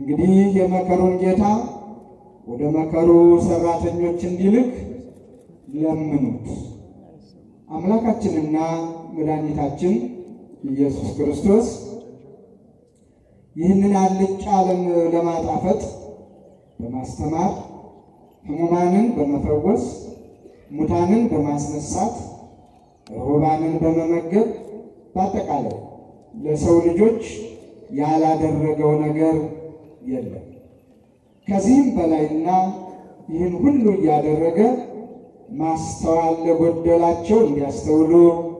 እንግዲህ የመከሩን ጌታ ወደ መከሩ ሰራተኞች እንዲልክ ለምኑት። አምላካችንና መድኃኒታችን ኢየሱስ ክርስቶስ ይህንን አልጫ ዓለም ለማጣፈጥ በማስተማር ሕሙማንን በመፈወስ ሙታንን በማስነሳት ርሁባንን በመመገብ በአጠቃላይ ለሰው ልጆች ያላደረገው ነገር የለም። ከዚህም በላይና ይህን ሁሉ እያደረገ ማስተዋል ለጎደላቸው እንዲያስተውሉ፣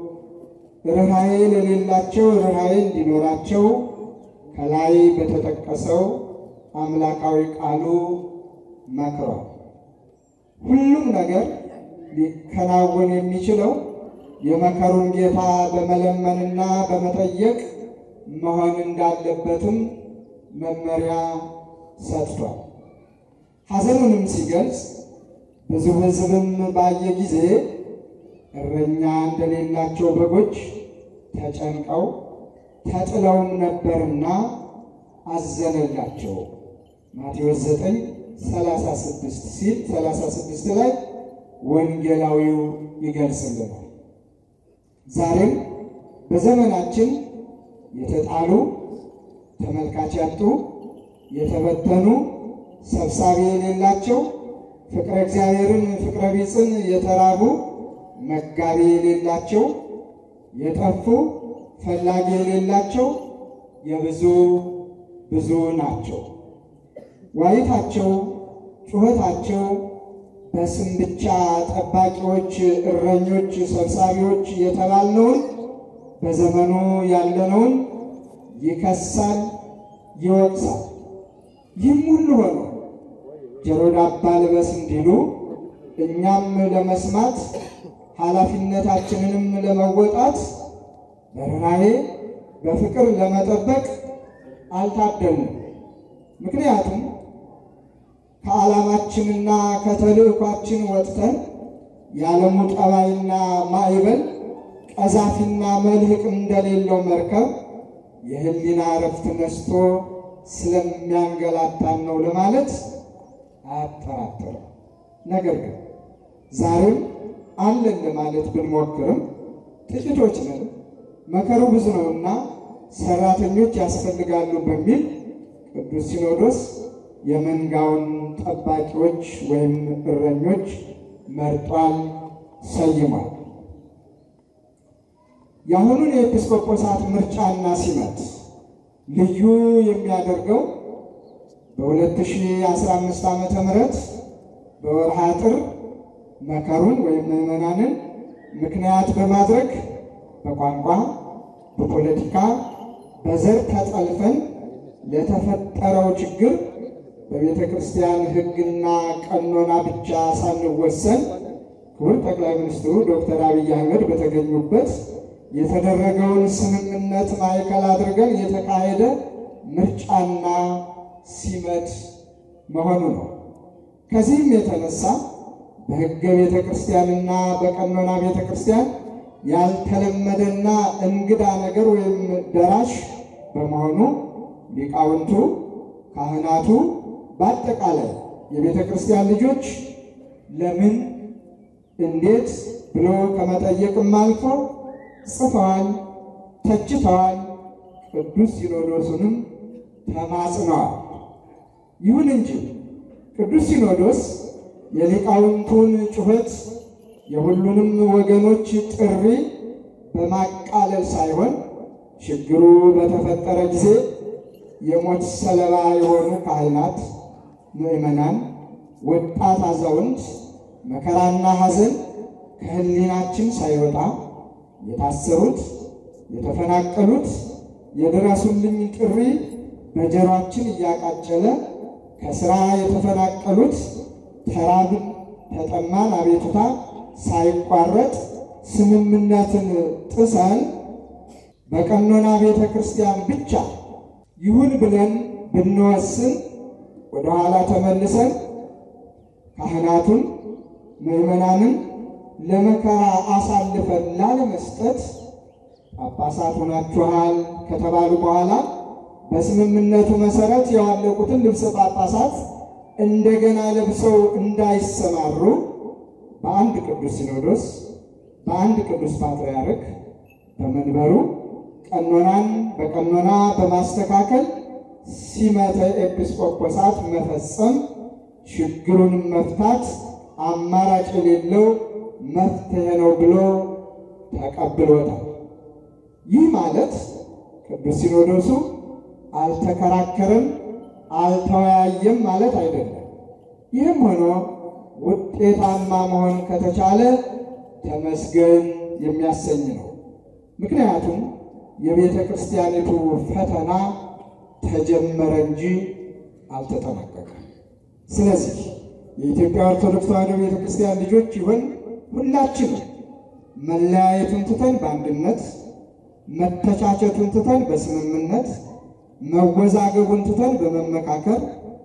ርኅራኄ ለሌላቸው ርኅራኄ እንዲኖራቸው ከላይ በተጠቀሰው አምላካዊ ቃሉ መክሯል። ሁሉም ነገር ሊከናወን የሚችለው የመከሩን ጌታ በመለመንና በመጠየቅ መሆን እንዳለበትም መመሪያ ሰጥቷል። ሐዘኑንም ሲገልጽ ብዙ ሕዝብም ባየ ጊዜ እረኛ እንደሌላቸው በጎች ተጨንቀው ተጥለውም ነበርና አዘነላቸው። ማቴዎስ 9 36 ሲል 36 ላይ ወንጌላዊው ይገልጽልናል። ዛሬም በዘመናችን የተጣሉ ተመልካች ያጡ፣ የተበተኑ ሰብሳቢ የሌላቸው፣ ፍቅረ እግዚአብሔርን ፍቅረ ቢጽን የተራቡ መጋቢ የሌላቸው፣ የጠፉ ፈላጊ የሌላቸው የብዙ ብዙ ናቸው። ዋይታቸው ጩኸታቸው በስም ብቻ ጠባቂዎች፣ እረኞች፣ ሰብሳቢዎች የተባልነውን በዘመኑ ያለነውን ይከሳል፣ ይወቅሳል። ይህም ሁሉ ሆኖ ጆሮ ዳባ ልበስ እንዲሉ እኛም ለመስማት ኃላፊነታችንንም ለመወጣት በርኅራኄ በፍቅር ለመጠበቅ አልታደልንም። ምክንያቱም ከዓላማችንና ከተልእኳችን ወጥተን የዓለሙ ጠባይና ማዕበል ቀዛፊና መልህቅ እንደሌለው መርከብ የሕሊና እረፍት ነስቶ ስለሚያንገላታን ነው ለማለት አያጠራጥርም። ነገር ግን ዛሬም አለን ለማለት ብንሞክርም ጥቂቶች ነን፣ መከሩ ብዙ ነውና ሰራተኞች ያስፈልጋሉ በሚል ቅዱስ ሲኖዶስ የመንጋውን ጠባቂዎች ወይም እረኞች መርጧል፣ ሰይሟል። የአሁኑን የኤጲስቆጶሳት ምርጫና ሲመት ልዩ የሚያደርገው በ2015 ዓመተ ምህረት በወርሃ ጥር መከሩን ወይም ምዕመናንን ምክንያት በማድረግ በቋንቋ፣ በፖለቲካ፣ በዘር ተጠልፈን ለተፈጠረው ችግር በቤተ ክርስቲያን ሕግና ቀኖና ብቻ ሳንወሰን ክቡር ጠቅላይ ሚኒስትሩ ዶክተር አብይ አህመድ በተገኙበት የተደረገውን ስምምነት ማዕከል አድርገን የተካሄደ ምርጫና ሲመት መሆኑ ነው። ከዚህም የተነሳ በሕገ ቤተ ክርስቲያንና በቀኖና ቤተ ክርስቲያን ያልተለመደና እንግዳ ነገር ወይም ደራሽ በመሆኑ ሊቃውንቱ፣ ካህናቱ፣ በአጠቃላይ የቤተ ክርስቲያን ልጆች ለምን እንዴት ብሎ ከመጠየቅም አልፎ ጽፈዋል፣ ተችተዋል፣ ቅዱስ ሲኖዶሱንም ተማጽነዋል። ይሁን እንጂ ቅዱስ ሲኖዶስ የሊቃውንቱን ጩኸት የሁሉንም ወገኖች ጥሪ በማቃለል ሳይሆን ችግሩ በተፈጠረ ጊዜ የሞት ሰለባ የሆኑ ካህናት፣ ምዕመናን፣ ወጣት፣ አዛውንት መከራና ሐዘን ከሕሊናችን ሳይወጣ የታሰሩት፣ የተፈናቀሉት የድረሱልኝ ጥሪ በጆሯችን እያቃጨለ ከስራ የተፈናቀሉት ተራብን፣ ተጠማን አቤቱታ ሳይቋረጥ ስምምነትን ጥሰን በቀኖና ቤተ ክርስቲያን ብቻ ይሁን ብለን ብንወስን ወደኋላ ተመልሰን ካህናቱን ምዕመናንን ለመከራ አሳልፈን ላለመስጠት ጳጳሳት ሆናችኋል ከተባሉ በኋላ በስምምነቱ መሰረት ያዋለቁትን ልብሰ ጳጳሳት እንደገና ለብሰው እንዳይሰማሩ በአንድ ቅዱስ ሲኖዶስ በአንድ ቅዱስ ፓትርያርክ በመንበሩ ቀኖናን በቀኖና በማስተካከል ሲመተ ኤጲስቆጶሳት መፈጸም ችግሩን መፍታት አማራጭ የሌለው መፍትሄ ነው ብሎ ተቀብሎታል። ይህ ማለት ቅዱስ ሲኖዶሱ አልተከራከረም፣ አልተወያየም ማለት አይደለም። ይህም ሆኖ ውጤታማ መሆን ከተቻለ ተመስገን የሚያሰኝ ነው። ምክንያቱም የቤተ ክርስቲያኒቱ ፈተና ተጀመረ እንጂ አልተጠናቀቀም። ስለዚህ የኢትዮጵያ ኦርቶዶክስ ተዋሕዶ ቤተ ክርስቲያን ልጆች ይሆን ሁላችንም መለያየቱን ትተን በአንድነት መተቻቸቱን ትተን በስምምነት መወዛገቡን ትተን በመመካከር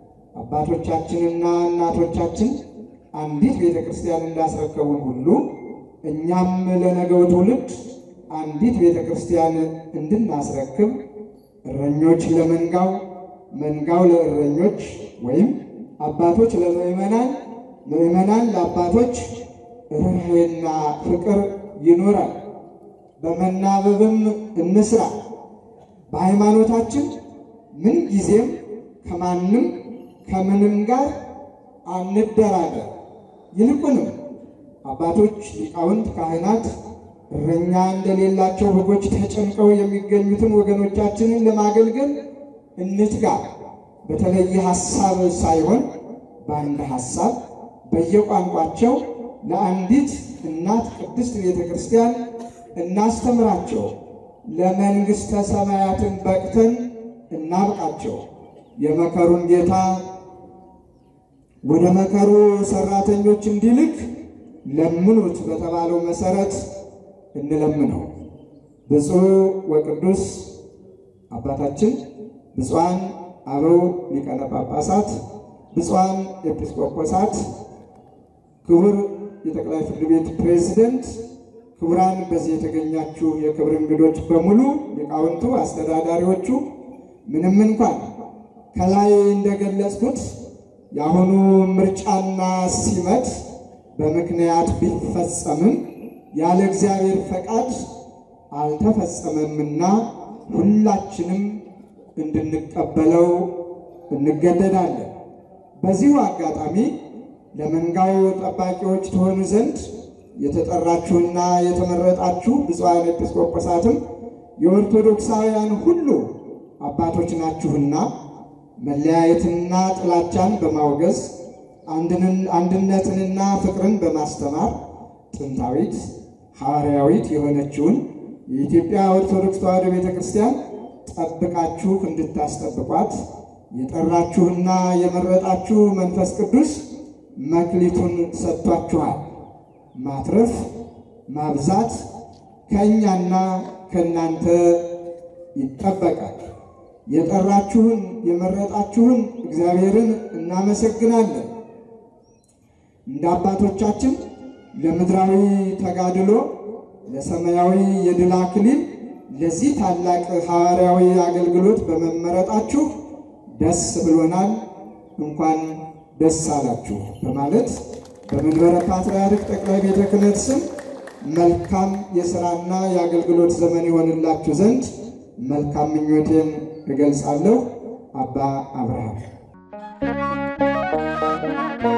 አባቶቻችንና እናቶቻችን አንዲት ቤተ ክርስቲያን እንዳስረከቡን ሁሉ እኛም ለነገው ትውልድ አንዲት ቤተ ክርስቲያን እንድናስረክብ እረኞች ለመንጋው፣ መንጋው ለእረኞች ወይም አባቶች ለምዕመናን፣ ምዕመናን ለአባቶች ርኅራኄና ፍቅር ይኖራል። በመናበብም እንስራ። በሃይማኖታችን ምን ጊዜም ከማንም ከምንም ጋር አንደራደር። ይልቁንም አባቶች፣ ሊቃውንት፣ ካህናት እረኛ እንደሌላቸው በጎች ተጨንቀው የሚገኙትን ወገኖቻችንን ለማገልገል እንትጋ። በተለየ ሐሳብ ሳይሆን በአንድ ሐሳብ በየቋንቋቸው ለአንዲት እናት ቅድስት ቤተ ክርስቲያን እናስተምራቸው። ለመንግሥተ ሰማያትን በቅተን እናብቃቸው። የመከሩን ጌታ ወደ መከሩ ሰራተኞች እንዲልክ ለምኑት በተባለው መሰረት እንለምነው። ብፁዕ ወቅዱስ አባታችን ብፁዓን አበው ሊቃነ ጳጳሳት፣ ብፁዓን ኤጲስቆጶሳት፣ ክቡር የጠቅላይ ፍርድ ቤት ፕሬዝደንት፣ ክቡራን በዚህ የተገኛችሁ የክብር እንግዶች በሙሉ ሊቃውንቱ፣ አስተዳዳሪዎቹ ምንም እንኳን ከላይ እንደገለጽኩት የአሁኑ ምርጫና ሲመት በምክንያት ቢፈጸምም ያለ እግዚአብሔር ፈቃድ አልተፈጸመምና ሁላችንም እንድንቀበለው እንገደዳለን። በዚሁ አጋጣሚ ለመንጋው ጠባቂዎች ትሆኑ ዘንድ የተጠራችሁና የተመረጣችሁ ብፁዓን ኤጲስቆጶሳትም የኦርቶዶክሳውያን ሁሉ አባቶች ናችሁና መለያየትንና ጥላቻን በማውገዝ አንድነትንና ፍቅርን በማስተማር ጥንታዊት ሐዋርያዊት የሆነችውን የኢትዮጵያ ኦርቶዶክስ ተዋሕዶ ቤተ ክርስቲያን ጠብቃችሁ እንድታስጠብቋት የጠራችሁና የመረጣችሁ መንፈስ ቅዱስ መክሊቱን ሰጥቷችኋል። ማትረፍ ማብዛት ከእኛና ከእናንተ ይጠበቃል። የጠራችሁን የመረጣችሁን እግዚአብሔርን እናመሰግናለን። እንደ አባቶቻችን ለምድራዊ ተጋድሎ ለሰማያዊ የድል አክሊል ለዚህ ታላቅ ሐዋርያዊ አገልግሎት በመመረጣችሁ ደስ ብሎናል፣ እንኳን ደስ አላችሁ በማለት በመንበረ ፓትርያርክ ጠቅላይ ቤተ ክህነት ስም መልካም የሥራና የአገልግሎት ዘመን ይሆንላችሁ ዘንድ መልካም ምኞቴን እገልጻለሁ። አባ አብርሃም